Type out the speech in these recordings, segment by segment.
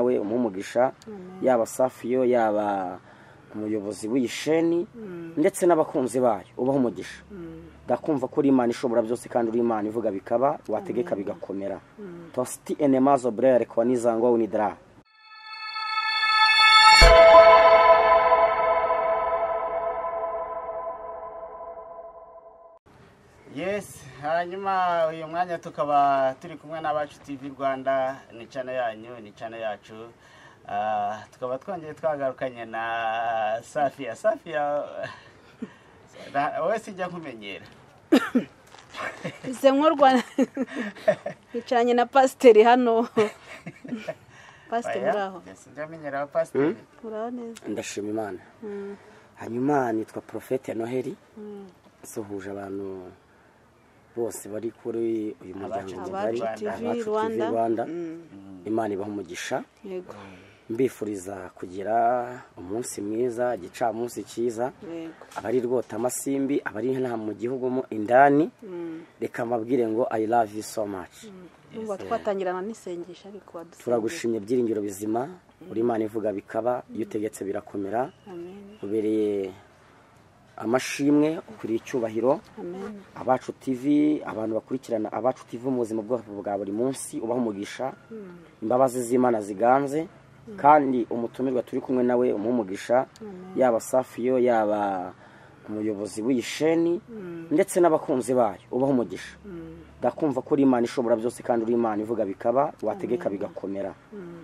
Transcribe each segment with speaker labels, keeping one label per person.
Speaker 1: nawe umuhe umugisha yaba safiyo yaba umuyobozi w'iyi sheni ndetse n'abakunzi bayo ubaha umugisha ndakumva ko uri imana ishobora byose kandi uri imana ivuga bikaba wategeka bigakomera tositi enemazo burere kwa nizangwa winidara
Speaker 2: yes hanyuma uyu mwanya tukaba turi kumwe n'abacu tv rwanda ni cana yanyu ni cana yacu Ah, tukaba twongeye twagarukanye na safiya safiya na- wowe sijya nkumenyera
Speaker 3: ize nkorwa yicaranye na pasiteri hano pasiteri
Speaker 2: Oya,
Speaker 3: muraho
Speaker 2: yes, njya menyera wa pasiteri
Speaker 3: muraho neza
Speaker 1: ndashima imana hanyuma nitwa porofete noheli suhuje abantu bose bari kuri uyu muryango
Speaker 2: Abacu
Speaker 1: mugari
Speaker 2: TV Rwanda.
Speaker 1: abacu tv
Speaker 3: Rwanda.
Speaker 1: rwanda imana ibaha umugisha
Speaker 3: yego
Speaker 1: mbifuriza kugira umunsi mwiza igicamunsi cyiza
Speaker 3: yego
Speaker 1: abari rwota amasimbi abari nta mu gihugu mo indani reka mbabwire ngo i love you so much
Speaker 3: numva twatangirana n'isengesho ariko wadusengesha
Speaker 1: turagushimye byiringiro bizima uri imana ivuga bikaba iyo utegetse birakomera
Speaker 3: amen
Speaker 1: ubereye amashimwe ukuriye icyubahiro
Speaker 3: amen
Speaker 1: abacu tv abantu bakurikirana abacu tv mu buzima bwabo bwa buri munsi ubaha umugisha imbabazi z'imana ziganze kandi umutumirwa turi kumwe nawe umuha umugisha yaba safiyo yaba umuyobozi w'iyi sheni ndetse n'abakunzi bayo ubaha umugisha ndakumva ko uri imana ishobora byose kandi uri imana ivuga bikaba wategeka bigakomera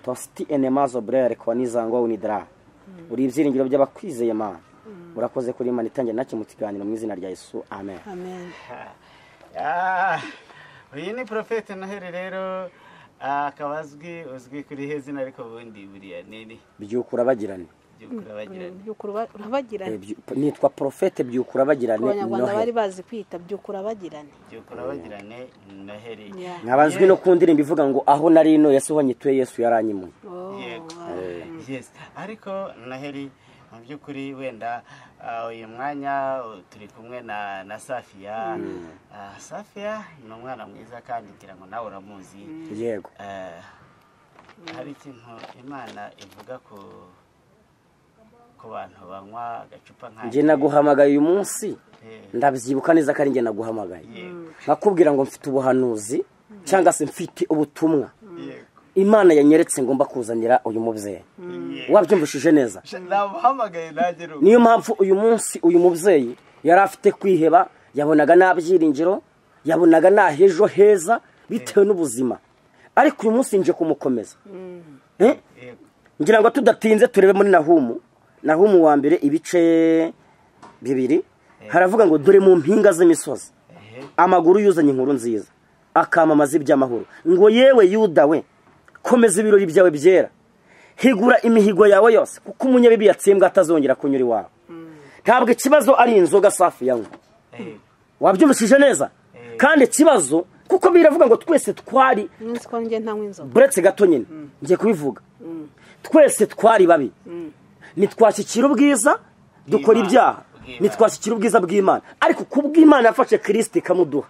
Speaker 1: tositi enemazo burere kwa nizangwa winidara uri ibyiringiro by'abakwizeye mana urakoze kuri imana itangira nacyo mu kiganiro mu izina rya yesu amen
Speaker 3: amen
Speaker 2: Ah, uyu ni porofete noheli rero ah, akaba azwi uzwi kuri he zina ariko ubundi buriya nini
Speaker 1: byukura bagirane
Speaker 2: by'ukuri abagirana
Speaker 3: by'ukuri uba- urabagirane
Speaker 1: nitwa porofete byukura
Speaker 3: ku
Speaker 1: bagirane
Speaker 3: banyarwanda bari
Speaker 1: noheli
Speaker 3: bazi kwita by'ukuri abagirane
Speaker 2: by'ukuri abagirane noheli
Speaker 3: Yeah.
Speaker 1: nkabazwi no ku ndirimbo ivuga ngo aho nari ino yesu ho nyituye yesu yaranyimuye
Speaker 3: Oh,
Speaker 2: yego
Speaker 3: ah.
Speaker 2: yes ariko noheli mu by'ukuri wenda ah, uyu mwanya uh, turi kumwe na na safiya Ah, safiya ni umwana mwiza kandi ngira ngo nawe uramuzi
Speaker 1: yego
Speaker 2: Eh, hari ikintu imana ivuga ku ku bantu banywa agacupa
Speaker 1: njye
Speaker 2: nkanjye
Speaker 1: naguhamagaye uyu munsi
Speaker 2: Eh,
Speaker 1: ndabyibuka neza ko ari njye naguhamagaye
Speaker 2: yego
Speaker 1: nkakubwira ngo mfite ubuhanuzi cyangwa se mfite ubutumwa
Speaker 2: yego
Speaker 1: imana yanyeretse ngomba kuzanira uyu mubyeyi
Speaker 2: yego
Speaker 1: wabyumvishije neza
Speaker 2: Sha- namuhamagaye nanjye ni uko.
Speaker 1: niyo mpamvu uyu munsi uyu mubyeyi yari afite kwiheba yabonaga nta byiringiro yabonaga nta hejo heza bitewe n'ubuzima ariko uyu munsi nje kumukomeza Eh?
Speaker 2: Yego.
Speaker 1: ngira ngo tudatinze turebe muri nahumu nahumu wa mbere ibice bibiri haravuga ngo dore mu mpinga z'imisozi
Speaker 2: Ehe.
Speaker 1: amaguru yuzanye inkuru nziza akamamaza iby'amahoro ngo yewe yuda we komeza ibirori byawe byera higura imihigo yawe yose kuko umunyabibi yatsembwa atazongera kunyura iwawe ntabwo ikibazo ari inzoga safi yanywa
Speaker 2: Eh,
Speaker 1: wabyumvishije neza kandi ikibazo kuko biravuga ngo twese twari
Speaker 3: umunsi ko njye ntanywa inzoga
Speaker 1: buretse gato nyine ngiye kubivuga twese twari babi ntitwashyikira ubwiza dukora
Speaker 2: Bw'Imana.
Speaker 1: ibyaha
Speaker 2: Bw'Imana.
Speaker 1: ntitwashyikira ubwiza bw'imana ariko kubw'imana yafashe kirisiti ikamuduha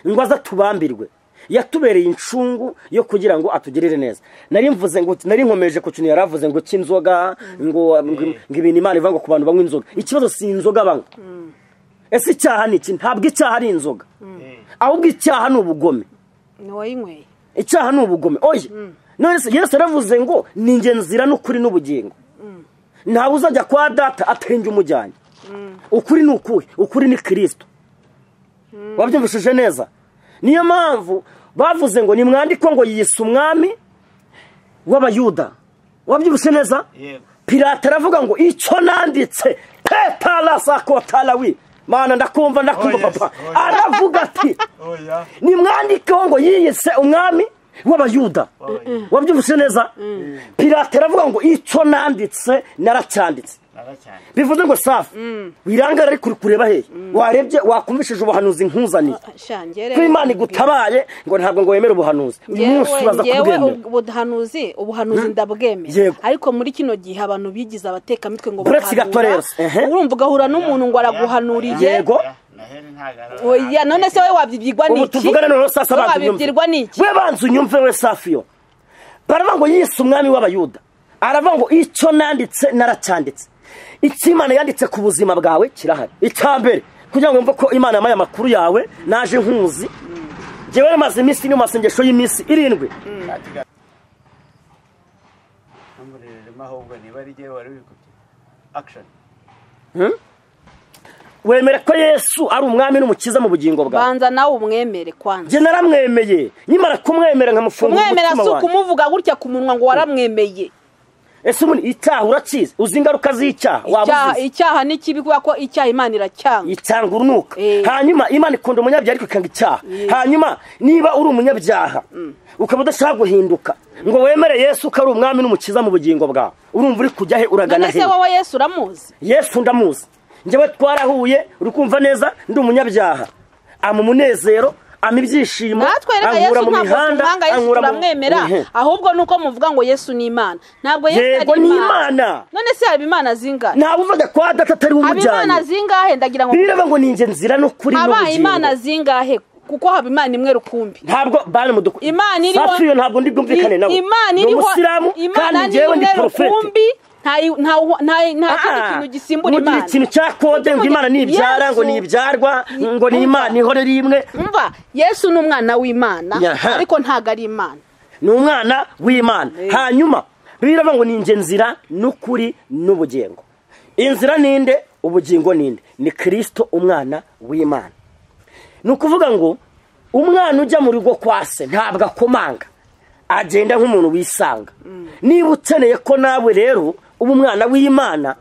Speaker 1: ngo aze atubambirwe yatubereye incungu yo kugira ngo atugirire neza nari mvuze ngo nari nkomeje ku kintu yari avuze ngo cy'inzoga ngo ngo ngo ibintu imana ivuga ngo ku bantu banywa inzoga ikibazo si inzoga banywa ese icyaha ni iki ntabwo icyaha ari inzoga
Speaker 2: eh,
Speaker 1: ahubwo icyaha ni ubugome
Speaker 3: ni wayinyweye
Speaker 1: icyaha ni ubugome oye none se yesu yaravuze ngo ni njye nzira n'ukuri n'ubugingo ntawe uzajya kwa data atarenge umujyanye ukuri ni ukuhe ukuri ni kirisito wabyumvishije neza niyo mpamvu bavuze ngo nimwandiko ngo yiyise umwami w'abayuda wabyumvise neza
Speaker 2: yego
Speaker 1: pirate aravuga ngo icyo nanditse petara sakotarawi mana ndakumva ndakumva
Speaker 2: Oh, yes.
Speaker 1: papa
Speaker 2: Oh, yes.
Speaker 1: aravuga ati
Speaker 2: oya
Speaker 1: nimwandikeho ngo yiyise umwami w'abayuda
Speaker 2: Oya.
Speaker 1: wabyumvise neza pirate aravuga ngo icyo nanditse naracyanditse
Speaker 2: nara cyane
Speaker 1: bivuze ngo safi wirangara ariko uri kureba hehe warebye wakumvishije ubuhanuzi nkuzaniye
Speaker 3: shangere
Speaker 1: ko imana igutabaye ngo ntabwo ngo wemere ubuhanuzi uyu munsi uraza
Speaker 3: yewe
Speaker 1: kubwemera
Speaker 3: ubuhanuzi ubuhanuzi ndabwemera
Speaker 1: Yego.
Speaker 3: ariko muri kino gihe abantu bigize abatekamitwe ngo
Speaker 1: Buretse gato rero, ehe.
Speaker 3: urumva ugahura n'umuntu ngo araguhanuriye
Speaker 1: Yego.
Speaker 2: Ya, Noheli ntago ari-
Speaker 3: Oya, none se wowe wabyibwirwa
Speaker 1: ubu
Speaker 3: n'iki
Speaker 1: tuvugane noneho sasa
Speaker 3: Wowe
Speaker 1: banza unyumve
Speaker 3: wabyibwirwa n'iki
Speaker 1: we banza unyumve we safi yo baravuga ngo yise umwami w'abayuda aravuga ngo icyo nanditse naracyanditse icyo imana yanditse ku buzima bwawe kirahari icya mbere kugira ngo mve ko imana yamaye amakuru yawe naje nkuzi ngewe maze iminsi iri mu masengesho y'iminsi irindwi
Speaker 2: ntumurereremo ahubwo niba ari igihe wari wikubye akishoni
Speaker 1: wemere ko yesu ari umwami n'umukiza mu bugingo bwawe
Speaker 3: banza nawe umwemere kwanza
Speaker 1: njye naramwemeye nyimara kumwemera nkamufungura
Speaker 3: umwemera si
Speaker 1: umutima wanjye
Speaker 3: ukumuvuga gutya ku munwa ngo waramwemeye
Speaker 1: ese ubundi icyaha urakizi uzi ingaruka z'icyaha waba
Speaker 3: icyaha
Speaker 1: uzizi
Speaker 3: icyaha ni kibi kubera ko icyaha imana iracyanga
Speaker 1: itanga urunuka
Speaker 3: Eh.
Speaker 1: hanyuma imana ikunda umunyabyaha ariko ikanga icyaha hanyuma niba uri umunyabyaha ukaba udashaka guhinduka ngo wemere yesu ko ari umwami n'umukiza mu bugingo bwawe urumva uri kujya he uragana
Speaker 3: none
Speaker 1: he
Speaker 3: se wowe yesu uramuzi
Speaker 1: yesu ndamuzi njyewe twarahuye uri kumva neza ndi umunyabyaha ama umunezero ama ibyishimo
Speaker 3: natwe reka
Speaker 1: ankura
Speaker 3: yesu
Speaker 1: mu
Speaker 3: ntabwo
Speaker 1: mihanda
Speaker 3: tumwanga yesu
Speaker 1: ankura mu-
Speaker 3: turamwemera
Speaker 1: Ehe.
Speaker 3: ahubwo ni uko muvuga ngo yesu ni imana ntabwo yesu
Speaker 1: yego
Speaker 3: ari
Speaker 1: ni
Speaker 3: imana
Speaker 1: imana
Speaker 3: none se haba imana zingahe
Speaker 1: ntabwo uvuga kwa data atari we
Speaker 3: haba imana
Speaker 1: umujyanye
Speaker 3: zingahe ndagira ngo
Speaker 1: bireba ngo ni inge nzira no kuri
Speaker 3: haba imana
Speaker 1: n'ubugingo
Speaker 3: zingahe kuko haba imana imwe rukumbi
Speaker 1: ntabwo bani muduku
Speaker 3: Imana iriho-
Speaker 1: safi iyo ntabwo ndi bwumvikane nawe
Speaker 3: imana
Speaker 1: Ni
Speaker 3: iriho
Speaker 1: umusiramu kandi
Speaker 3: imana ni
Speaker 1: njyewe ndi
Speaker 3: imwe
Speaker 1: porofeti
Speaker 3: rukumbi nta nta nta- nta kindi
Speaker 1: Ah,
Speaker 3: kintu gisimbura
Speaker 1: mugira
Speaker 3: imana
Speaker 1: ikintu cya kode ngo imana nibyara ngo
Speaker 3: Yesu-
Speaker 1: nibyarwa ngo ni
Speaker 3: Umva.
Speaker 1: imana ihorere imwe
Speaker 3: umva yesu ni umwana w'imana
Speaker 1: Yaha.
Speaker 3: ariko ntabwo ari imana
Speaker 1: ni umwana w'imana
Speaker 3: Eh.
Speaker 1: hanyuma biravuga ngo ni inge nzira n'ukuri n'ubugingo inzira ninde ubugingo ninde ni kirisito umwana w'imana ni ukuvuga ngo umwana ujya mu rugo kwa se ntabwo akomanga agenda nk'umuntu wisanga niba ukeneye ko nawe rero uba umwana w'imana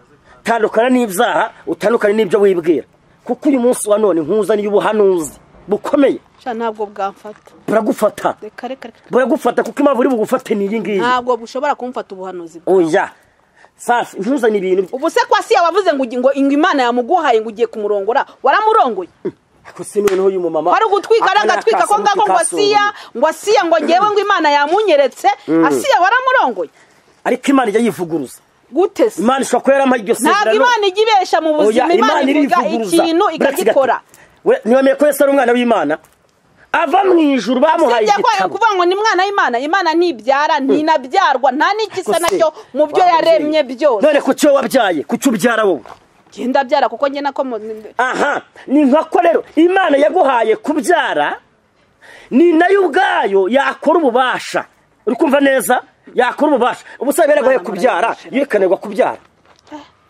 Speaker 1: tandukana n'ibyaha utandukane n'ibyo wibwira kuko uyu munsi wa none nkuzaniye ubuhanuzi bukomeye
Speaker 3: sha ntabwo bwamfata
Speaker 1: buragufata
Speaker 3: reka reka reka
Speaker 1: buragufata kuko impamvu uri bugufate ni iyi ngiyi
Speaker 3: ntabwo bushobora kumfata ubuhanuzi bwe.
Speaker 1: oya safi ntuzane ibintu by-
Speaker 3: ubu se kwa siya wavuze ngo ugi- ngo ngo imana yamuguhaye ngo ugiye kumurongora waramurongoye
Speaker 1: ariko se noneho uyu mumama
Speaker 3: wari ugutwika
Speaker 1: aka ni
Speaker 3: aragatwika ko
Speaker 1: akaso
Speaker 3: ngako ngo
Speaker 1: ntikasongoye.
Speaker 3: asiya ngo asiya ngo ngewe ngo imana yamunyeretse asiya waramurongoye
Speaker 1: ariko imana ijya yivuguruza
Speaker 3: gute se
Speaker 1: imana ishobora kuba yaramuha iryo
Speaker 3: ntabwo
Speaker 1: sezerano
Speaker 3: imana ijya ibesha mu
Speaker 1: Oya,
Speaker 3: buzima imana ivuga ikintu ikagikora
Speaker 1: We- ntiwemeye ko yesu ari umwana w'imana ava mu ijuru bamuhaye
Speaker 3: sibye ko
Speaker 1: igitabo
Speaker 3: kuvuga ngo ni mwana w'imana imana ntibyara ntinabyarwa nta n'igisa
Speaker 1: Ariko se,
Speaker 3: nacyo mu byo
Speaker 1: wa
Speaker 3: yaremye
Speaker 1: mubyeyi,
Speaker 3: byose
Speaker 1: none ku cyo wabyaye ku cyo ubyara wowe
Speaker 3: genda byara kuko njye nako mu-
Speaker 1: aha ni nkako rero imana yaguhaye kubyara ni nayo ubwayo yakora ububasha uri kumva neza yakora ububasha ubusabe yaraguhaye kubyara yekanirwa kubyara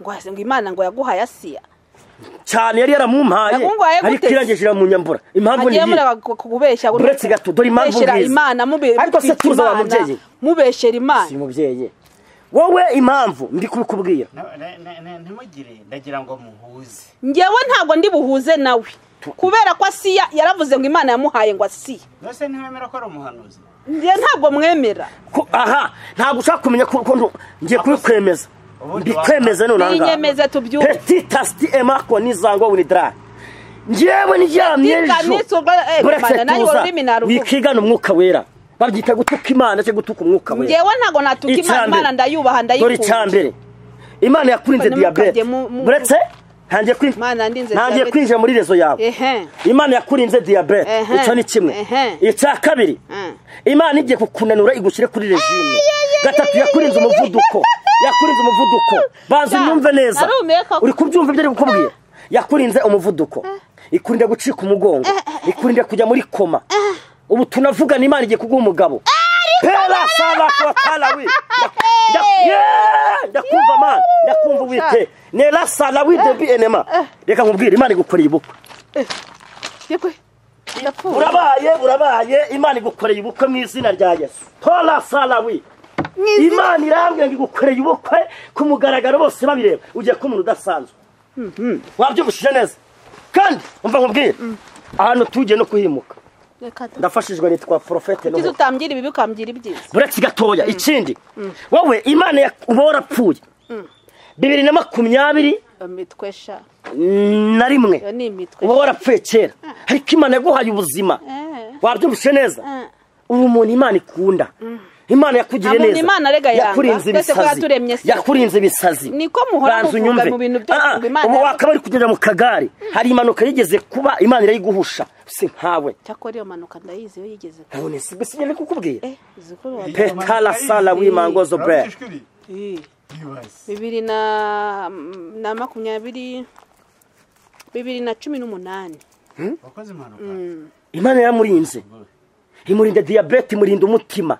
Speaker 3: ngo hasi- ngo imana ngo yaguhaye asiya
Speaker 1: cyane yari yaramumpaye
Speaker 3: Yaguhaye gute
Speaker 1: ariko
Speaker 3: se?
Speaker 1: irangije iramunyambura impamvu ni
Speaker 3: hagiye
Speaker 1: iyi
Speaker 3: mureba ku- kubeshya buri
Speaker 1: Uretse
Speaker 3: wese.
Speaker 1: gato, dore impamvu
Speaker 3: Kubeshyera
Speaker 1: ngizi.
Speaker 3: imana mube
Speaker 1: Ariko se
Speaker 3: mutwika
Speaker 1: tuzi wa
Speaker 3: Imana,
Speaker 1: mubyeyi?
Speaker 3: mubeshyera
Speaker 1: si
Speaker 3: imana
Speaker 1: umubyeyi wowe impamvu ndi kubikubwira
Speaker 2: ntimugire ndagira ngo muhuze
Speaker 3: ngewe ntabwo ndi buhuze nawe kubera ko asiya yaravuze ngo imana yamuhaye ngo asiya
Speaker 2: mbese ntiwemera ko ari umuhanuzi
Speaker 3: njye ntabwo mwemera
Speaker 1: Ko- aha ntabwo ushaka kumenya ko ko ntu- ngiye kubikwemeza
Speaker 2: Ubundi
Speaker 1: mbikwemeze none aha ngaha.
Speaker 3: ninyemeze tubyumve
Speaker 1: Petit tasti emako nizangwa winidra njyewe ndyamye
Speaker 3: Reka
Speaker 1: ejo
Speaker 3: nitwe ubwo- eh, Mana, nanjye
Speaker 1: burakatuza
Speaker 3: ururimi naruvuga.
Speaker 1: wikigana umwuka wera babyita gutuka imana cyangwa gutuka umwuka wera
Speaker 3: ngewe ntabwo natuka imana
Speaker 1: Icya mbere.
Speaker 3: imana ndayubaha
Speaker 1: dore icya
Speaker 3: ndayikunda
Speaker 1: mbere imana yakurinze
Speaker 3: Mbona mukajya
Speaker 1: diyabete
Speaker 3: mu- mu-
Speaker 1: buretse ntangiye kwin-
Speaker 3: Imana yandinze
Speaker 1: ntangiye
Speaker 3: diabete.
Speaker 1: kwinjira muri rezo yawe
Speaker 3: ehe
Speaker 1: imana yakurinze diyabete
Speaker 3: Ehe.
Speaker 1: icyo ni kimwe
Speaker 3: Ehe.
Speaker 1: icya kabiri
Speaker 3: Mm.
Speaker 1: imana igiye kukunanura igushyire kuri regime gatatu yakurinze umuvuduko yakurinze umuvuduko banza
Speaker 3: Ya,
Speaker 1: unyumve neza
Speaker 3: narumiye koko.
Speaker 1: uri kubyumva ibyo ari gukubwira yakurinze umuvuduko ikurinda gucika umugongo ikurinda kujya muri koma ubu tunavugana imana igiye kuguha umugabo pera saba kubatarawi ndakumva mana ndakumva uwite nera sarawi debi enema reka nkubwire imana igukoreye ubukwe
Speaker 3: yego ndapfuye
Speaker 1: urabaye urabaye imana igukoreye ubukwe mu izina rya yesu tora sarawi imana irambwira ngo igukoreye ubukwe ku mugaragaro bose babireba ugiye kuba umuntu udasanzwe wabyibushije neza kandi umva nkubwire ahantu tugiye no kuhimuka
Speaker 3: reka ta-
Speaker 1: ndafashijwe nitwa porofete
Speaker 3: kuki
Speaker 1: n'ubu
Speaker 3: utambwira ibibi ukambwira ibyiza
Speaker 1: buretse gatoya ikindi wowe imana ya- uba warapfuye bibiri na makumyabiri
Speaker 3: imitwe sha
Speaker 1: na rimwe
Speaker 3: iyo ni imitwe
Speaker 1: uba warapfuye kera ariko imana yaguhaye ubuzima
Speaker 3: Eh.
Speaker 1: wabyumvise neza
Speaker 3: Eh.
Speaker 1: ubu umuntu imana ikunda imana yakugiriye
Speaker 3: Abumva
Speaker 1: neza
Speaker 3: Imana arega yanga.
Speaker 1: yakurinze
Speaker 3: Twese ko
Speaker 1: ibisazi
Speaker 3: yaturemye se.
Speaker 1: yakurinze ibisazi
Speaker 3: Niko muhora
Speaker 1: Banza
Speaker 3: muvuga
Speaker 1: unyumve.
Speaker 3: mu bintu byose
Speaker 1: Ah, ah,
Speaker 3: ngo Imana
Speaker 1: ubu
Speaker 3: yavuze.
Speaker 1: wakaba uri kugendera mu kagare hari impanuka yigeze kuba imana irayiguhusha si nkawe
Speaker 3: cyakora iyo mpanuka ndayizi iyo yigeze kuba.
Speaker 1: ntabone si gusa ngene kukubwira
Speaker 3: eh uzi ko wa-
Speaker 1: petala sala wimangozo bre
Speaker 2: Urabishishikari?
Speaker 3: Eh,
Speaker 2: Yibaze.
Speaker 3: bibiri na na makumyabiri bibiri na cumi n'umunani
Speaker 2: wakoze impanuka
Speaker 1: imana yaramurinze imurinda diyabete imurinda umutima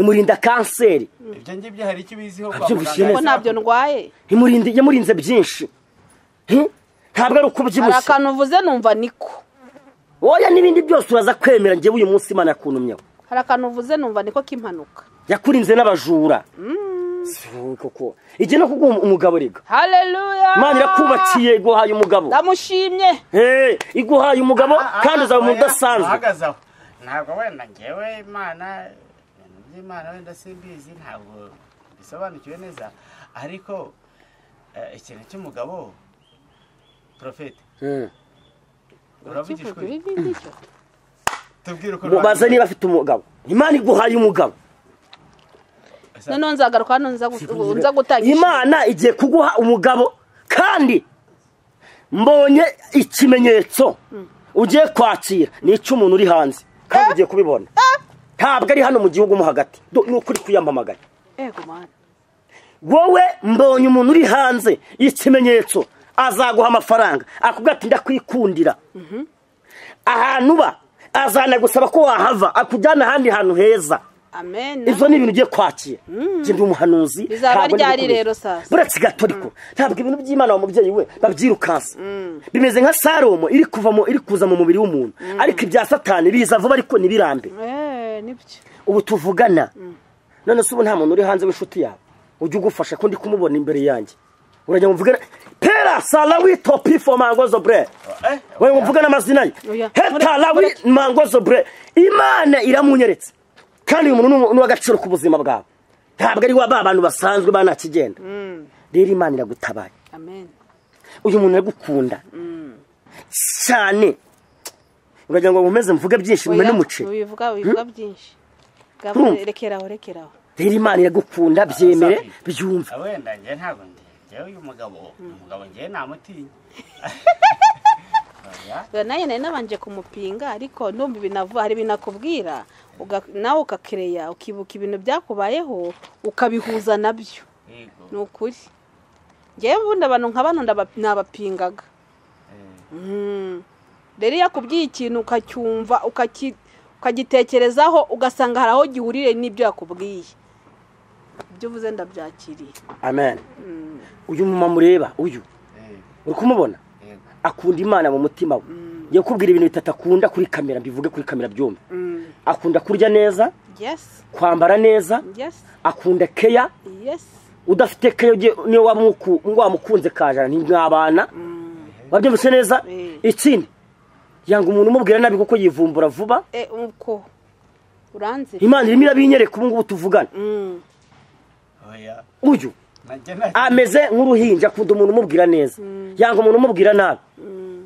Speaker 1: imurinda kanseri
Speaker 2: ibyo ngibyo hari icyo ubiziho kwa
Speaker 1: Abyibushye
Speaker 2: muganga
Speaker 1: neza.
Speaker 3: ko ntabyo ndwaye
Speaker 1: imurinda yamurinze byinshi Hi? ntabwo ari
Speaker 3: hari
Speaker 1: ukubyibushye
Speaker 3: akantu uvuze numva niko
Speaker 1: oya n'ibindi byose uraza kwemera ngewe uyu munsi imana yakuntumyeho
Speaker 3: hari akantu uvuze numva niko k'impanuka
Speaker 1: yakurinze n'abajura Si wowe koko igihe no kuguha umugabo rega
Speaker 3: haleluya
Speaker 1: imana irakubakiye iguhaye umugabo
Speaker 3: ndamushimye
Speaker 1: Eh, iguhaye umugabo
Speaker 2: Ah, ah,
Speaker 1: kandi uzaba umuntu
Speaker 2: oya,
Speaker 1: udasanzwe
Speaker 2: uhagaze aho ntabwo wenda ngewe imana ibintu by'imana wenda simbizi ntabwo bisobanukiwe neza ariko eh, ikintu cy'umugabo porofeti
Speaker 1: Mm.
Speaker 2: urabugishwe
Speaker 3: kivuga ibi ngicyo
Speaker 2: tubwire uko
Speaker 1: mubaze niba afite umugabo imana iguhaye umugabo
Speaker 3: noneho nzagaruka hano nza gu- nza gutanga
Speaker 1: imana igiye kuguha umugabo kandi mbonye ikimenyetso ugiye kwakira ni icy'umuntu uri hanze kandi ugiye kubibona ntabwo ari hano mu gihugu mo hagati Do- ni ukuri kwiyamamagara
Speaker 3: ego mana
Speaker 1: wowe mbonye umuntu uri hanze ikimenyetso azaguha amafaranga akubwira ati ndakwikundira ahantu uba azanagusaba ko wahava akujyana ahandi hantu heza
Speaker 3: amen
Speaker 1: ibyo ni ibintu ugiye kwakira njye ndi umuhanuzi
Speaker 3: Bizaba
Speaker 1: ntabwo
Speaker 3: ryari
Speaker 1: ndi gukomeza.
Speaker 3: rero sasa?
Speaker 1: buretse gatoriko ntabwo ibintu by'imana wa mubyeyi we babyirukansa bimeze nka saromo iri kuvamo iri kuza mu mubiri w'umuntu ariko ibya satani biza vuba ariko ntibirambe
Speaker 3: eh nibyo
Speaker 1: ubu tuvugana none se ubu nta muntu uri hanze w'inshuti yawe ujye ugufasha ko ndi kumubona imbere yanjye urajya muvugana pera salawi topi fo mangozo bre
Speaker 2: Eh,
Speaker 1: we muvugana amazina ye
Speaker 3: Oya.
Speaker 1: heta lawi mangozo bre imana iramunyeretse kandi uyu muntu ni umu- ni uw'agaciro k'ubuzima bwawe ntabwo ari wa ba bantu basanzwe ba nta kigenda rero imana iragutabaye
Speaker 3: amen
Speaker 1: uyu muntu aragukunda cyane uragira ngo nkomeze mvuge byinshi mume
Speaker 3: Oya,
Speaker 1: n'umuceri
Speaker 3: ubivuga ubivuga byinshi Gabriel, rekeraho rekeraho
Speaker 1: rero imana iragukunda byemere byumve
Speaker 2: Ah, wenda njye ntabwo ndi ngewe uyu mugabo umugabo ngewe namutinya Oya.
Speaker 3: Oya, nayo nari nabanje kumupinga ariko ndumva ibinavu hari ibintu akubwira uga- nawe ukakireya ukibuka ibintu byakubayeho ukabihuza nabyo
Speaker 2: yego
Speaker 3: ni ukuri ngewe ubundi abantu nka bano ndaba- nabapingaga
Speaker 2: Eh,
Speaker 3: Mm. rero iyo akubwiye ikintu ukacyumva ukaki- ukagitekerezaho ugasanga hari aho gihurire n'ibyo yakubwiye ibyo uvuze ndabyakiriye
Speaker 1: amen uyu mumama mureba uyu
Speaker 2: eh,
Speaker 1: uri kumubona
Speaker 2: yego
Speaker 1: akunda imana mu mutima we ngiye kukubwira ibintu bitatu akunda kuri kamera mbivuge kuri kamera byombi
Speaker 3: Mm.
Speaker 1: akunda kurya neza
Speaker 3: yes
Speaker 1: kwambara neza
Speaker 3: yes
Speaker 1: akunda keya
Speaker 3: yes
Speaker 1: udafite keya ugiye- niyo waba umuku- wamukunze kajana ntimwabana wabyumvise neza
Speaker 3: Eh.
Speaker 1: ikindi yanga umuntu umubwira nabi kuko yivumbura vuba
Speaker 3: e uko uranzi
Speaker 1: imana irimo irabinyereka ubu ngubu tuvugana
Speaker 3: Mm.
Speaker 2: oya
Speaker 1: uyu
Speaker 2: nanjye nta
Speaker 1: ameze nk'uruhinja akunda umuntu umubwira neza yanga umuntu umubwira nabi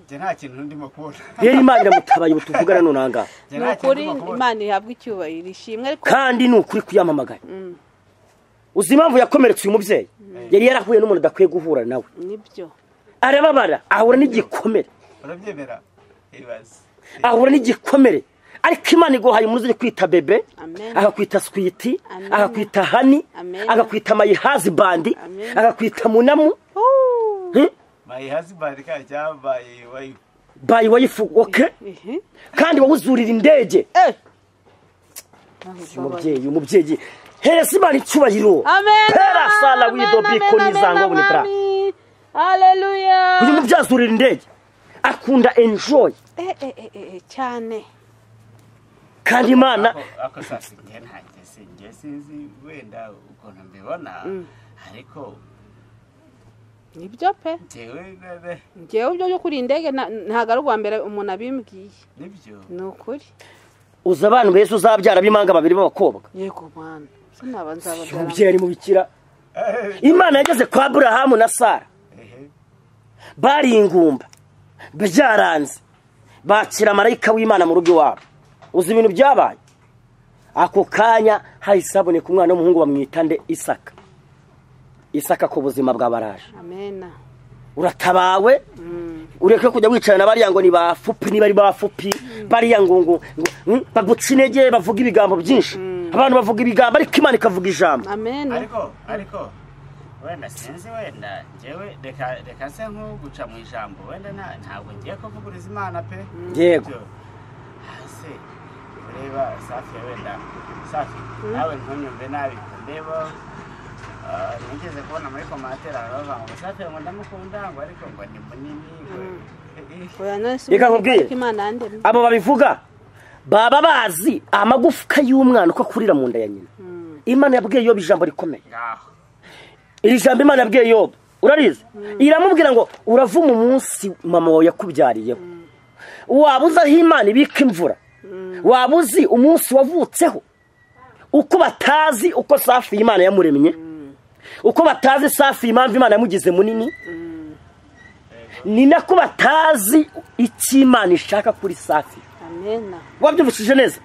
Speaker 2: njye nta kintu ndimo kubona
Speaker 1: rero imana iramutabaye ubu tuvugana none aha ngaha
Speaker 2: Njye
Speaker 3: ni
Speaker 2: nta kintu
Speaker 3: ukuri
Speaker 2: ndimo kubona.
Speaker 3: imana ihabwa icyubahiro ishimwe ariko
Speaker 1: kandi ni ukuri kuyamamagara uzi impamvu yakomeretse uyu mubyeyi yari yarahuye n'umuntu adakwiye guhura nawe
Speaker 3: nibyo
Speaker 1: arababara ahura n'igikomere
Speaker 2: urabyemera ibaze
Speaker 1: ahura n'igikomere ariko imana iguhaye umuntu uzajya kwita bebe
Speaker 3: Amen.
Speaker 1: agakwita switi
Speaker 3: Amen.
Speaker 1: agakwita hani
Speaker 3: Amen.
Speaker 1: agakwita mayihazi bandi
Speaker 3: Amen.
Speaker 1: agakwita munamu
Speaker 3: Uh.
Speaker 2: my husband ka cyambaye wife
Speaker 1: bayi wayifu oke
Speaker 3: Ehe.
Speaker 1: kandi wowe uzurira indege
Speaker 3: Eh.
Speaker 1: umubyeyi umubyeyi hereza imana icyubahiro
Speaker 3: Amen.
Speaker 1: Hera sala
Speaker 3: Amen,
Speaker 1: wido
Speaker 3: amen,
Speaker 1: biko
Speaker 3: amen,
Speaker 1: nizango
Speaker 3: amen,
Speaker 1: bunitara.
Speaker 3: amen. Hallelujah.
Speaker 1: uyu mubyeyi azurira indege akunda enjoyi
Speaker 3: Eh, eh, eh, eh, cyane
Speaker 1: kandi imana
Speaker 2: ako sasa njye ntanjye si njye sinzi wenda ukuntu mbibona ariko
Speaker 3: nibyo pe
Speaker 2: njyewe nene
Speaker 3: ngewe ibyo byo kuri iyi ndege nta- ntabwo ari ubwa mbere umuntu abimbwiye
Speaker 2: nibyo
Speaker 3: ni ukuri
Speaker 1: uzi abantu beza uzabyara b'imanga babiri b'abakobwa
Speaker 3: yego mana sinaba nzababyara
Speaker 1: umubyeyi ari mu bikira imana yageze kwa aburahamu na sara
Speaker 2: ehe
Speaker 1: bari ingumba byaranze bakira marayika w'imana mu rugo iwabo uzi ibintu byabaye ako kanya hahise haboneka umwana w'umuhungu bamwita nde isaka isaka ku buzima bwa baraje
Speaker 3: amena
Speaker 1: uratabawe ureke kujya wicarana bariya ngo ni ba fupi niba ari ba fupi bariya ngo ngo ngo baguca intege bavuga ibigambo byinshi abantu bavuga ibigambo ariko imana ikavuga ijambo
Speaker 3: amena
Speaker 2: ariko ariko wenda sinzi wenda ngewe reka reka se nk'uguca mu ijambo wenda nta- ntabwo ngiye kuvuguriza imana pe
Speaker 1: yego
Speaker 2: Byo. hasi ureba safi wenda safi nawe ntunyumve nabi ndeba ah, nigeze kubona muri komantere abantu bavuga ngo safi ngo ndamukunda ngo ariko ngo ni munini ngo
Speaker 3: oya none
Speaker 1: Reka nkubwire.
Speaker 3: ko imana yandemye
Speaker 1: abo babivuga baba bazi amagufwa y'umwana uko akurira mu nda ya nyina imana yabwiye yoba ijambo rikomeye
Speaker 2: ngaho
Speaker 1: iri jambo imana yabwiye yoba urarizi iramubwira ngo uravuma umunsi mama wawe yakubyariyeho waba uzi aho imana ibika imvura waba uzi umunsi wavutseho uko batazi uko safi imana yamuremye uko batazi safi impamvu imana yamugize munini ni nako batazi icyo imana ishaka kuri safi
Speaker 3: amena
Speaker 1: wabyumvishije neza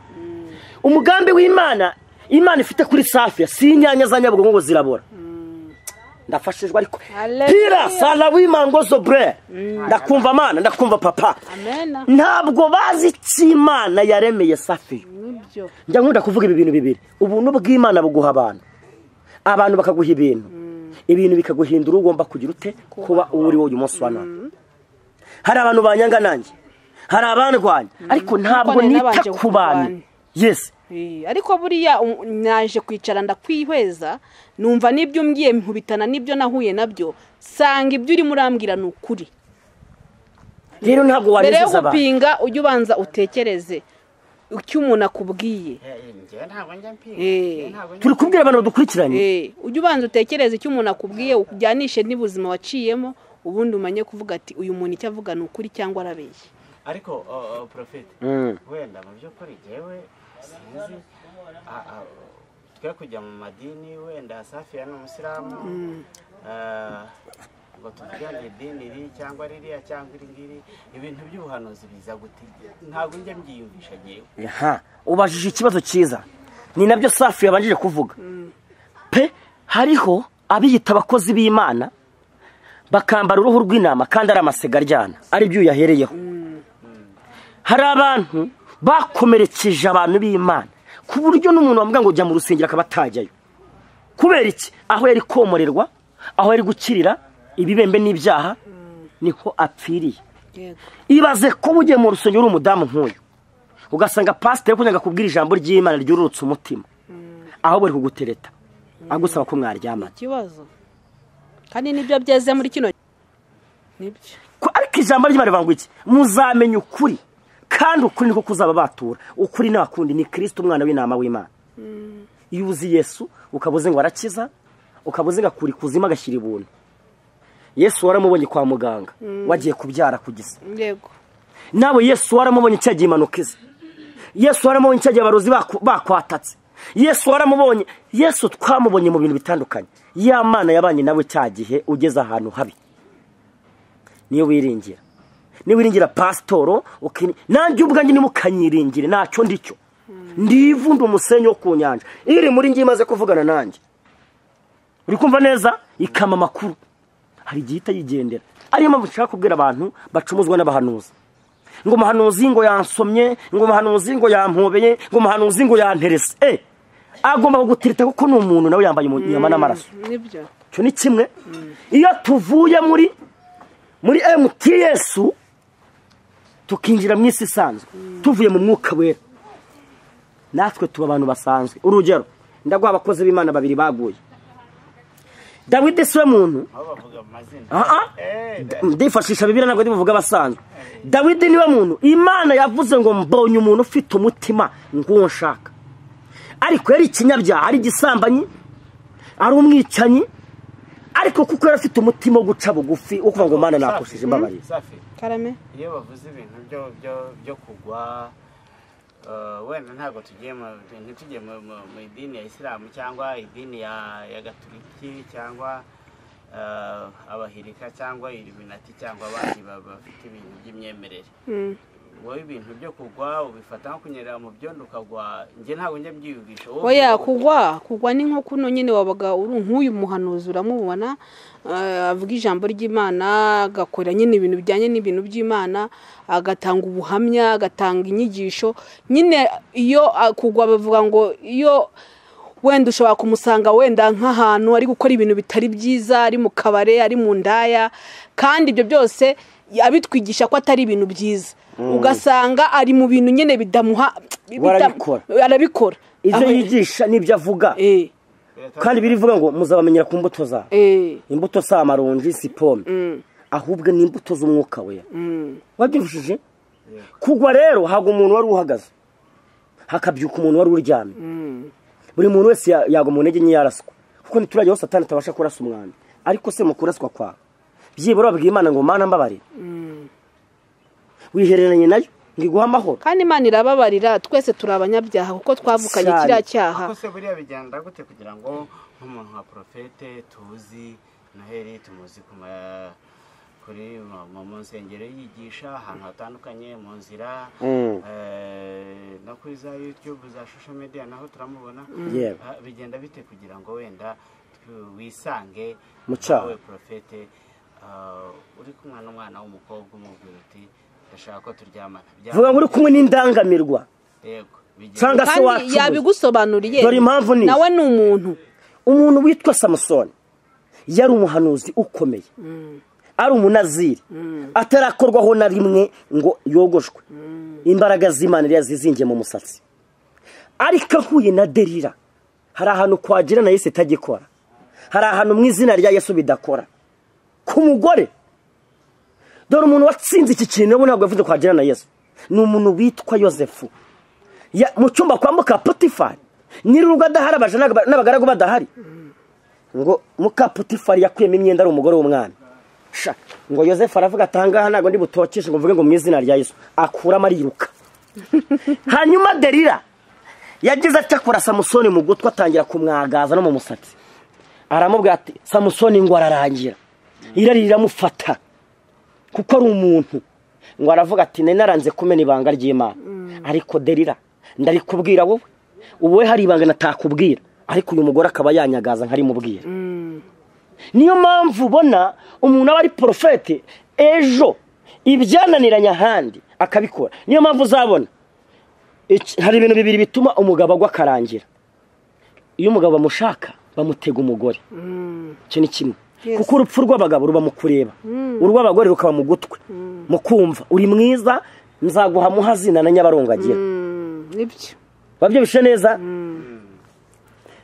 Speaker 1: umugambi w'imana imana ifite kuri safi si inyanya za nyabugogo ngo zirabora ndafashijwe ariko
Speaker 3: Hallelujah.
Speaker 1: pira sara w'imango zobure ndakumva amana ndakumva papa
Speaker 3: amena
Speaker 1: ntabwo bazi icyo imana yaremeye safi
Speaker 3: nibyo
Speaker 1: njya nkunda kuvuga ibi bintu bibiri ubuntu bw'imana buguha abantu abantu bakaguha ibintu ibintu bikaguhindura ugomba kugira ute kuba uwo uri wowe uyu munsi wa none hari abantu banyanga nanjye hari abandwanya ariko ntabwo
Speaker 3: nari
Speaker 1: nita
Speaker 3: nabanje
Speaker 1: ku bantu
Speaker 3: kurwana.
Speaker 1: yesi
Speaker 3: Eh, ariko buriya um- naje kwicara ndakwihweza numva n'ibyo umbwiye nkubitana n'ibyo nahuye nabyo sanga ibyo urimo urambwira ni ukuri
Speaker 1: rero ntabwo
Speaker 3: mbere yo
Speaker 1: wanezeza abantu
Speaker 3: gupinga ujye ubanza utekereze icyo umuntu akubwiye
Speaker 2: Eh, njyewe ntabwo njya mpinga
Speaker 3: Eh.
Speaker 2: Njyewe ntabwo njya
Speaker 1: turi kubwira abantu badukurikiranye
Speaker 3: Eh, ujye ubanza utekereze icyo umuntu akubwiye ujyanishe n'ubuzima waciyemo ubundi umenye kuvuga ati uyu muntu icyo avuga ni ukuri cyangwa arabeshya
Speaker 2: ariko oh, oh, profete
Speaker 1: Mm.
Speaker 2: wenda mu by'ukuri njyewe sinzi ah, ah, twe kujya mu madini wenda safiya ni umusiramu Ah, ngo tuvugane idini iri cyangwa ririya cyangwa iri ngiri ibintu by'ubuhanuzi biza gute ntabwo njya mbyiyumvisha ngewe
Speaker 1: aha ubajije ikibazo cyiza ni nabyo safi yabanjije kuvuga pe hariho abiyita abakozi b'imana bakambara uruhu rw'intama kandi ari amasega aryana aribyo uyahereyeho hari abantu bakomerekeje abantu b'imana ku buryo n'umuntu bavuga ngo jya mu rusengero akaba atajyayo kubera iki aho yari komorerwa aho yari gukirira ibibembe n'ibyaha niho apfiriye
Speaker 3: yego
Speaker 1: ibaze kuba ugiye mu rusengero uri umudamu nk'uyu ugasanga pasiteri uri kunyanga kubwira ijambo ry'imana ryururutse umutima ahubwo bari kugutereta agusaba ko mwaryamana
Speaker 3: ikibazo kandi nibyo byeze muri kino nibyo
Speaker 1: Ko- ariko ijambo ry'imana rivuga ngo iki muzamenya ukuri kandi ukuri niko kuzaba batura ukuri nta kundi ni kirisiti umwana w'inama w'imana iyo uzi yesu ukaba uzi ngo arakiza ukaba uzi ngo akura ikuzimu agashyira ibuntu yesu waramubonye kwa muganga wagiye kubyara ku gisa
Speaker 3: yego
Speaker 1: nawe yesu waramubonye cya gihe impanuka ize yesu waramubonye cya gihe abarozi baku- bakwatatse yesu waramubonye yesu twamubonye mu bintu bitandukanye ya mana yabanye nawe cya gihe ugeze ahantu habi niyo wiringira niba wiringira pasitoro ukini- nanjye ubwanjye niba ukanyiringire ntacyo ndicyo ndivu ndi umusenyi wo ku nyanja iri muri njye imaze kuvugana nanjye uri kumva neza ikama amakuru hari igihe ihita yigendera ariyo mpamvu nshaka kubwira abantu bacumuzwa n'abahanuzi ngo umuhanuzi ngo yansomye ngo umuhanuzi ngo yampobeye ngo umuhanuzi ngo yanterese eh agomba kugutereta kuko ni umuntu nawe yambaye umu- inyama n'amaraso
Speaker 3: nibyo
Speaker 1: icyo ni kimwe iyo tuvuye muri muri mts tukinjira mu isi isanzwe tuvuye mu mwuka wera natwe tuba abantu basanzwe urugero ndaguha abakozi b'imana babiri baguye dawidi si we muntu
Speaker 2: aho bavuga mu mazina
Speaker 1: aha
Speaker 2: Eh,
Speaker 1: ndifashisha bibiri ntabwo ndibuvuga abasanzwe dawidi niwe muntu imana yavuze ngo mbonye umuntu ufite umutima ng'uwo nshaka ariko yari ikinyabyaha ari igisambanyi ari umwicanyi ariko kuko yari afite umutima wo guca bugufi wo kuvuga ngo mana nakushije mbabarira
Speaker 2: safi
Speaker 3: karame
Speaker 2: iyo bavuze ibintu byo byo byo kugwa eh, wenda ntabwo tugiye mu ntitujye mu mu- mu idini ya isilamu cyangwa idini ya ya gaturiki cyangwa eh, abahirika cyangwa ibiminati cyangwa abandi ba- bafite ibintu by'imyemerere wowe ibintu byo kugwa ubifata nko kunyerera mu byondo ukagwa njye ntabwo njya mbyiyumvisha wowe
Speaker 3: oya
Speaker 2: ubwo-
Speaker 3: kugwa kugwa ni nko kuno nyine wabaga uri nk'uyu muhanuzi uramubona eh, avuga ijambo ry'imana agakora nyine ibintu bijyanye n'ibintu by'imana agatanga ubuhamya agatanga inyigisho nyine iyo ah, kugwa bavuga ngo iyo wenda ushobora kumusanga wenda nk'ahantu ari gukora ibintu bitari byiza ari mu kabare ari mu ndaya kandi ibyo byose abitwigisha ko atari ibintu byiza ugasanga ari mu bintu nyine bidamuha
Speaker 1: We arabikora.
Speaker 3: bita- arabikora
Speaker 1: ibyo
Speaker 3: Aho-
Speaker 1: yigisha n'ibyo avuga
Speaker 3: eh
Speaker 1: kandi birivuga ngo muzabamenyera ku mbuto za
Speaker 3: eh
Speaker 1: imbuto si amaronji si pome ahubwo ni imbuto z'umwuka wera wabyumvishije kugwa rero ntabwo umuntu wari uhagaze hakabyuka umuntu wari uryamye buri muntu wese ya- yagwa mu ntege nke yaraswa kuko ntiturajya aho satani atabasha kurasa umwanda ariko se mu kuraswa kwawe byibura wabwiye imana ngo mana mbabarira wihereranye nayo ngiguha amahoro
Speaker 3: kandi imana irababarira twese turi abanyabyaha kuko twavukanye
Speaker 1: Cyane.
Speaker 3: kiriya cyaha
Speaker 2: Ako se buriya bigenda gute kugira ngo nk'umuntu nka porofete tuzi noheli tumuzi ku ma- kuri mu- mu mu nsengero yigisha ahantu hatandukanye mu nzira
Speaker 1: Mm.
Speaker 2: eh, no kuri za yutube za shosho mediya naho turamubona
Speaker 1: Yewe.
Speaker 2: Ah, bigenda bite kugira ngo wenda tw- wisange
Speaker 1: Mu cyaha.
Speaker 2: nawe porofete ah, uri kumwe n'umwana w'umukobwa umubwira uti ndashaka ko turyamana
Speaker 1: vuga ngo uri kumwe n'indangamirwa
Speaker 2: yego bigenda-
Speaker 1: cyangwa se
Speaker 3: kandi
Speaker 1: wacuruza
Speaker 3: yabigusobanuriye
Speaker 1: Dore impamvu ni-
Speaker 3: nawe ni umuntu
Speaker 1: umuntu witwa samusoni yari umuhanuzi ukomeye ari umunaziri atarakorwaho na rimwe ngo yogoshwe imbaraga z'imana yari yazizingiye mu musatsi ariko ahuye na derira hari ahantu kwagira na yesu itagikora hari ahantu mu izina rya yesu bidakora ku mugore dore umuntu watsinze iki kintu rero ntabwo yavuze kwagira na yesu ni umuntu witwa yosefu Ya- mu cyumba kwa muka potifari nyir'urugo adahari abaja n'aba- n'abagaragu badahari ngo muka potifari yakuyemo imyenda ari umugore w'umwana sha ngo yosefu aravuga ati ahangaha ntabwo ndi butokeshe ngo mvuge ngo mu izina rya yesu akuramo ariruka hanyuma derira yagize atya kora samusoni mu gutwi atangira kumwagaza no mu musatsi aramubwira ati samusoni ngo ararangira irari riramufata kuko ari umuntu ngo aravuga ati nari naranze kumena ibanga ry'imana ariko derira ndarikubwira wowe wowe hari ibanga natakubwira ariko uyu mugore akaba yanyagaza nkarimubwira niyo mpamvu ubona umuntu aba ari porofete ejo ibyananiranye ahandi akabikora niyo mpamvu uzabona iki- hari ibintu bibiri bituma umugabo agwa akarangira iyo umugabo bamushaka bamutega umugore icyo ni kimwe
Speaker 3: Yes.
Speaker 1: kuko urupfu rw'abagabo ruba mu kureba urw'abagore rukaba mu gutwi mu kumva uri mwiza nzaguha muhazina na nyabarongo agira
Speaker 3: Mm, nibyo
Speaker 1: babyumvise neza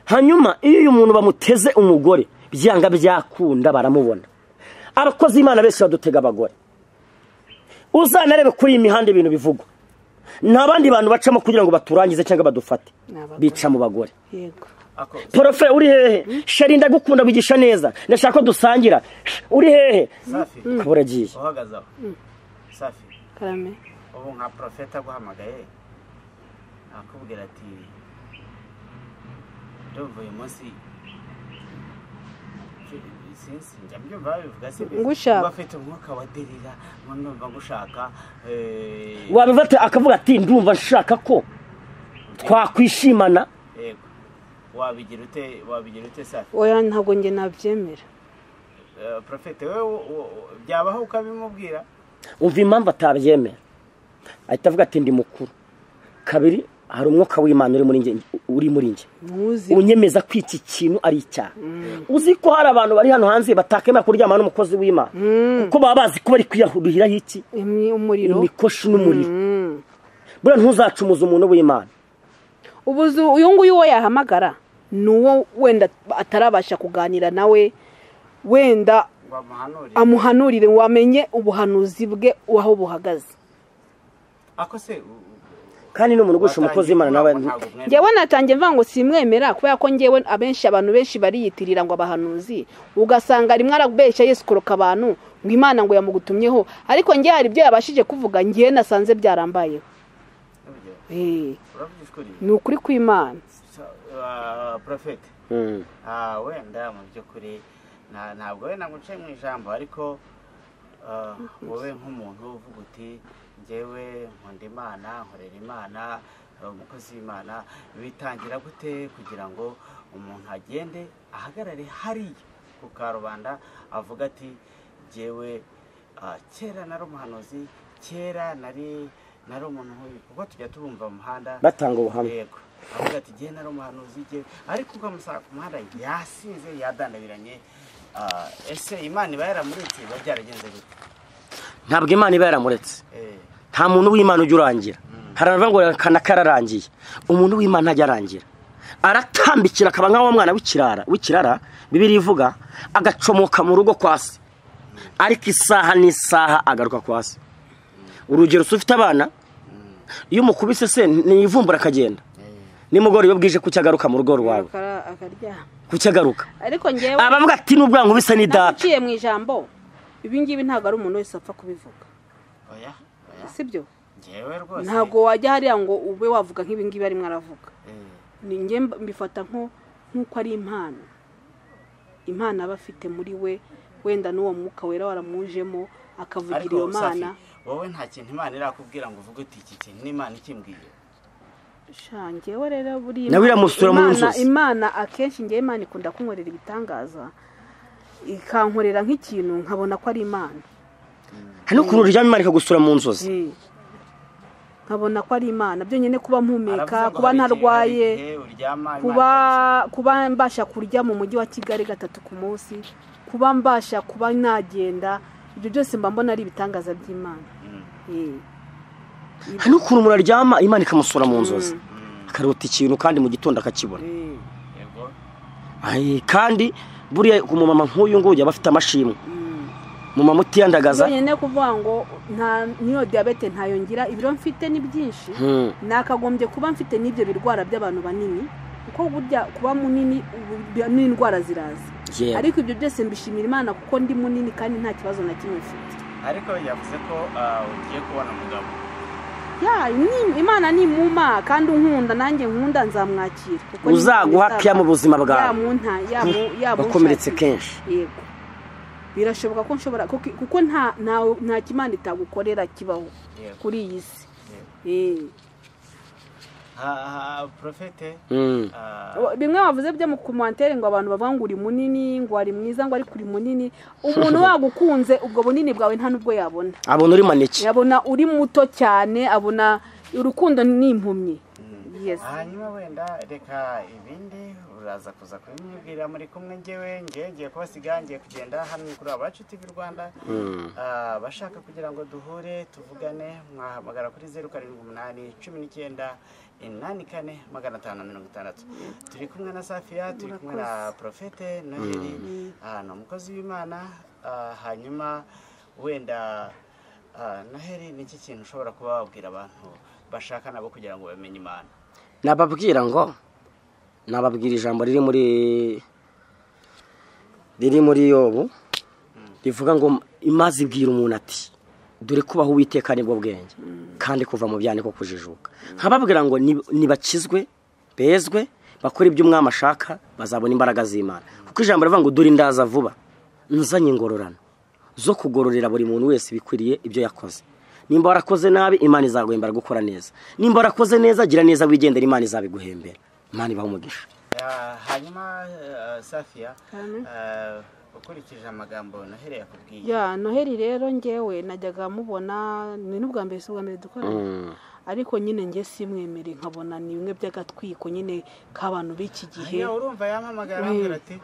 Speaker 1: hanyuma iyo uyu muntu bamuteze umugore byanga byakunda baramubona abakozi imana benshi badutega abagore uzanarebe kuri iyi mihanda ibintu bivugwa nta bandi bantu bacamo kugira ngo baturangize cyangwa badufate
Speaker 3: Ni abagore.
Speaker 1: bica mu bagore
Speaker 3: yego
Speaker 2: Ako-
Speaker 1: porofe uri hehe sheri ndagukunda wigisha neza ndashaka ko dusangira uri hehe
Speaker 2: safi
Speaker 1: kabura agiye
Speaker 2: uhagaze aho safi
Speaker 3: karame
Speaker 2: ubu nka porofeta aguhamagaye akubwira ati ndumva uyu munsi sinzi njya mbyumva babivuga si byo
Speaker 3: Ngushaka.
Speaker 2: mba afite umwuka wa derira ngo ndumva ngushaka eh,
Speaker 1: wabifata akavuga ati ndumva nshaka ko twakwishimana
Speaker 2: yego wabigira ute wabigira ute safi
Speaker 3: oya ntabwo njye nabyemera
Speaker 2: Eh, porofete wowe wo- wo- byabaho ukabimubwira
Speaker 1: umva impamvu atabyemera ahita avuga ati ndi mukuru kabiri hari umwuka w'imana uri muri njye uri muri njye
Speaker 3: ntuzi
Speaker 1: unyemeza ko iki kintu ari icyaha uzi ko hari abantu bari hano hanze batakemera kuryamana n'umukozi w'imana kuko baba bazi ko bari kwiyahuriraho iki
Speaker 3: imwe- umuriro
Speaker 1: imikoshi n'umuriro buriya nttuzacumuze umuntu w'imana
Speaker 3: ubuzu uyu nguyu uwo yahamagara ni uwo wenda atarabasha kuganira nawe wenda
Speaker 2: ngo amuhanurire
Speaker 3: amuhanurire wamenye ubuhanuzi bwe aho buhagaze
Speaker 2: ako se u- u-
Speaker 1: kandi n'umuntu ugusha umukozi w'imana nawe
Speaker 2: watangiye kubona ngo ntabwo
Speaker 3: njyewe natangiye mvuga ngo simwemera kubera ko njyewe abenshi abantu benshi bariyitirira ngo abahanuzi ugasanga rimwe arabeshya yesikoroka abantu ngo imana ngo yamugutumyeho ariko njye hari ibyo yabashije kuvuga njyewe nasanze byarambayeho
Speaker 2: mwemera.
Speaker 3: Eh,
Speaker 2: urabyishuriye
Speaker 3: ni ukuri kw'imana
Speaker 2: porofete
Speaker 1: Mm.
Speaker 2: wenda mu by'ukuri na- ntabwo wenda ngo uce mu ijambo ariko Ah, wowe nk'umuntu uvuga uti njyewe nkunda imana nkorera imana hari umukozi w'imana bitangira gute kugira ngo umuntu agende ahagarare hariya ku karubanda avuga ati njyewe ah, kera nari umuhanuzi kera nari nari umuntu nk'uyu kuko tujya tubumva mu muhanda
Speaker 1: batanga ubuhamya
Speaker 2: yego avuga ati jye nari umuhanuzi jye ariko ubwo amusanga ku muhanda yasize yadandabiranye Ah, ese imana iba yaramuritse biba byaragenze gute
Speaker 1: ntabwo imana iba yaramuretse
Speaker 2: Eh,
Speaker 1: nta muntu w'imana ujya urangira hari abavuga ngo akana kararangiye umuntu w'imana ntajya arangira aratambikira akaba nk'aho wa mwana w'ikirara w'ikirara bibiri ivuga agacomoka mu rugo kwa se ariko isaha n'isaha agaruka kwa se urugero se ufite abana iyo umukubise se ntiyivumbura akagenda
Speaker 2: eh.
Speaker 1: nimugoroba iyo bwije kuki agaruka mu rugo rwawe
Speaker 3: Akara- akaryama
Speaker 1: kuki agaruka
Speaker 3: ariko ngewe
Speaker 1: abavuga ati nubwo nkubise ni data
Speaker 3: naguciye mu ijambo ibi ngibi ntabwo ari umuntu wese apfa kubivuga
Speaker 2: oya oya
Speaker 3: sibyo
Speaker 2: njyewe rwose
Speaker 3: ntabwo wajya hariya ngo ube wavuga nk'ibi ngibi arimo aravuga
Speaker 2: Eh,
Speaker 3: ni njye mb- mbifata nko nk'uko ari impano impano aba afite muri we wenda n'uwo mwuka wera waramujemo akavugira iyo
Speaker 2: ariko safi
Speaker 3: mana
Speaker 2: wowe nta kintu imana irakubwira ngo uvuge uti iki kintu n'imana ikimbwiye
Speaker 3: Sha, njyewe rero buriya
Speaker 1: Nawe
Speaker 3: Imana-
Speaker 1: iramusura mu
Speaker 3: Imana-
Speaker 1: nzozi.
Speaker 3: imana akenshi ngewe imana ikunda kunkorera ibitangaza ikankorera nk'ikintu nkabona ko ari imana
Speaker 1: hari n'ukuntu uryama imana ikagusura mu nzozi
Speaker 3: Eh. nkabona ko ari imana byonyine kuba mpumeka
Speaker 2: Aravuze ngo
Speaker 3: kuba
Speaker 2: hari igihe- hari
Speaker 3: ntarwaye
Speaker 2: igihe uryama imana
Speaker 3: kuba kuba mbasha kurya mu mujyi wa kigali gatatu ku munsi kuba mbasha kuba nagenda ibyo byose mba mbona ari ibitangaza by'imana
Speaker 2: Mm.
Speaker 3: Eh.
Speaker 1: hari n'ukuntu umuntu aryama imana ikamusura mu nzozi akarota ikintu kandi mu gitondo akakibona
Speaker 3: Eh.
Speaker 2: yego
Speaker 1: Ay, kandi buriya umumama nk'uyu nguyu aba afite amashimwe umumama utiyandagaza
Speaker 3: byonyine kuvuga ngo nta n'iyo diyabete ntayongira ibiro mfite ni byinshi
Speaker 1: Hmm.
Speaker 3: nakagombye kuba mfite n'ibyo birwara by'abantu banini kuko burya kuba munini ubu- n'indwara ziraza
Speaker 1: Yeah.
Speaker 3: ariko ibyo byose mbishimira imana kuko ndi munini kandi nta kibazo na kimwe mfite
Speaker 2: ariko yavuze ko ah, ugiye kubona umugabo
Speaker 3: ya ni- imana nimuma kandi unkunda nanjye nkunda nzamwakira kuko ni-
Speaker 1: Uzaguha care mu buzima bwawe.
Speaker 3: yamunta yamu- yamunshakira.
Speaker 1: bakomeretse kenshi
Speaker 3: yego birashoboka ko nshobora kuko kuko nta nta- nta kimana itagukorera kibaho
Speaker 2: Yego.
Speaker 3: kuri iyi si
Speaker 2: Yego.
Speaker 3: Eh.
Speaker 2: Ha- ha, profete
Speaker 1: Hmm.
Speaker 2: ah,
Speaker 3: bimwe bavuze byo mu kumantere ngo abantu bavuga ngo uri munini ngo ari mwiza ngo ariko uri munini umuntu wagukunze ubwo bunini bwawe nta n'ubwo yabona
Speaker 1: abona uri maneke
Speaker 3: yabona uri muto cyane abona urukundo ni impumyi yes
Speaker 2: hanyuma wenda reka ibindi uraza kuza kubimubwira muri kumwe ngewe ngewe ngiye kubasiga ngiye kugenda hano kuri abacu tv rwanda Ah, abashaka kugira ngo duhure tuvugane mwahamagara kuri zeru karindwi umunani cumi n'icyenda inani kane magana atanu na mirongo itandatu turi kumwe na safiya turi kumwe na profete noheli Ah, ni umukozi w'imana Ah, hanyuma wenda ah, noheli ni iki kintu ushobora kuba wabwira abantu bashaka nabo kugira ngo bamenye imana
Speaker 1: nababwira ngo nababwira ijambo riri muri riri muri yobu rivuga ngo imaze ibwira umuntu ati dore kubaho uwiteka nibwo bwenge kandi kuva mu byaniko kujijuka nkababwira ngo "Ni- nibakizwe bezwe bakore ibyo umwami ashaka bazabona imbaraga z'imana kuko ijambo rivuga ngo dore ndaza vuba nzanye ingororano zo kugororera buri muntu wese bikwiriye ibyo yakoze nimba warakoze nabi imana izaguhembera gukora neza nimba warakoze neza gira neza wigendera imana izabiguhembera imana ibaha umugisha
Speaker 2: Ah, hanyuma eh, safiya
Speaker 3: Amen.
Speaker 2: eh, ukurikije amagambo noheli yakubwiye
Speaker 3: ya noheli rero ngewe najyaga mubona ni n'ubwa mbere si ubwa mbere dukorana ariko nyine nge simwemere nkabona ni bimwe by'agatwiko nyine k'abantu b'iki gihe
Speaker 2: Hanyuma urumva yampamagara arambwira ati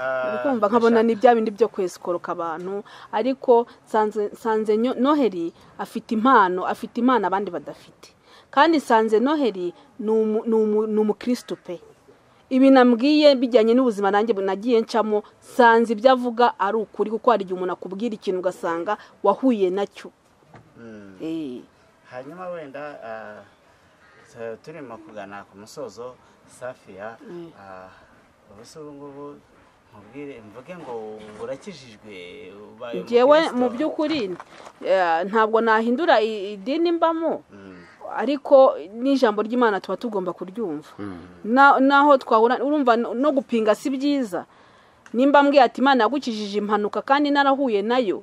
Speaker 2: ah,
Speaker 3: uri kumva nkabona ni bya bindi byo kwesikoroka abantu ariko nsanze- nsanze nyo- noheli afite impano afite impano abandi badafite kandi nsanze noheli ni umu- ni umu- ni umukirisitu pe ibi nambwiye bijyanye n'ubuzima nanjye bu- nagiye ncamo nsanze ibyo avuga ari ukuri kuko hari igihe umuntu akubwira ikintu ugasanga wahuye nacyo
Speaker 2: Mm.
Speaker 3: Eh.
Speaker 2: hanyuma wenda ah, tu- turimo kugana ku musozo safiya ah, ubuse ubu ngubu nkubwire mvuge ngo urakijijwe ubaye
Speaker 3: njyewe
Speaker 2: umukristo.
Speaker 3: mu by'ukuri eh, ntabwo nahindura i- idini mbamo
Speaker 2: Mm.
Speaker 3: ariko n'ijambo ry'imana tuba tugomba kuryumva Na- naho twahura urumva no no gupinga si byiza nimba mbwiye ati imana yagukijije impanuka kandi narahuye nayo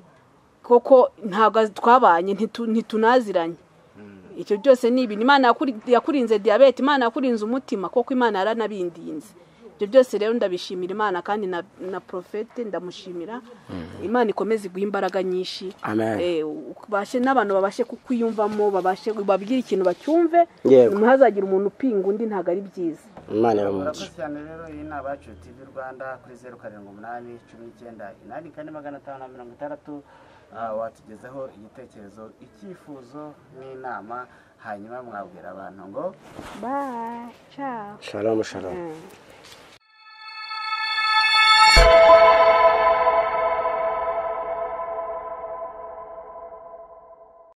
Speaker 3: koko ntabwo twabanye ntitu- ntitunaziranye icyo byose ni ibintu imana yakuri- yakurinze diyabete imana yakurinze umutima kuko imana yaranabindinze ibyo byose rero ndabishimira imana kandi na, na profete ndamushimira imana ikomeze iguhe imbaraga nyinshi
Speaker 1: Amen.
Speaker 3: Eh, ubashe n'abantu babashe kukwiyumvamo babashe babwire ikintu bacyumve
Speaker 1: Yego.
Speaker 3: ntihazagira umuntu upinga undi ntabwo ari byiza
Speaker 1: imana
Speaker 2: murakoze
Speaker 1: iramuca
Speaker 2: cyane rero iyi ni abacu tv rwanda kuri zeru karindwi umunani cumi n'icyenda inani kane magana atanu na mirongo itandatu Ah, watugezaho igitekerezo icyifuzo n'inama hanyuma mwabwira abantu ngo
Speaker 3: Bye. Ciao.
Speaker 1: shalomu shalomu
Speaker 3: Mm.